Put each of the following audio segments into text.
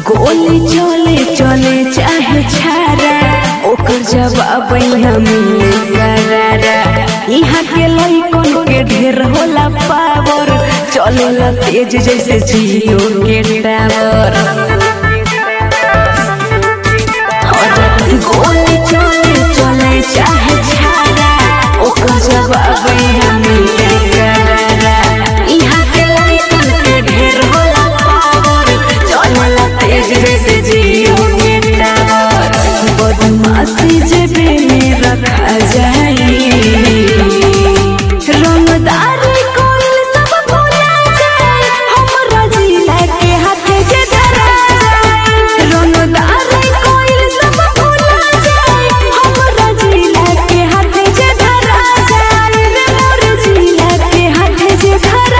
गोली चले चले चाहे छारा ओकर जवाब यहाँ मिले करारा यहाँ के लइकन के ढेर होला पावर चलेला तेज जैसे जियो के टावर गोली चले चले चाहे छारा ओकर जवाब यहाँ मिले करारा यहाँ के लइकन के ढेर होला पावर चलेला तेज जैसे जियो के टावर बदमाशी जे में रखा जाई रंगदारी कोइल सब भुला जाए हमरा जिला के हाथे जे धरा जाए रंगदारी कोइल सब भुला जाए हमरा जिला के हाथे जे धरा जाए रे मोर जिला के हाथे जे धरा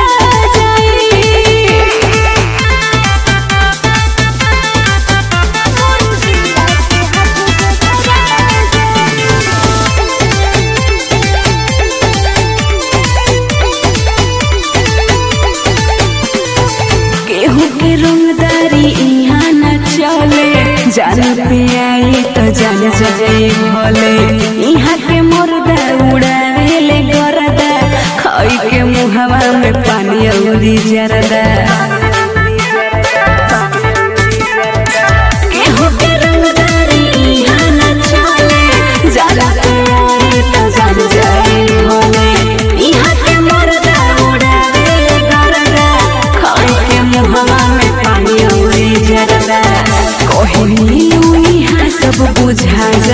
केहू के रंगदारी यहाँ न चले जान पे आई तो जान जाए भले यहाँ के मुर्दा उड़ावे ले गरदा खाई के मुहवा में पानी औरी जरदा केहू के रंगदारी यहाँ न चले जान पे आई तो जान जाए भले यहाँ के मुर्दा उड़ावे ले गरदा खाई के मुहवा में पानी औरी जरदा कहनी यहाँ सब बुझा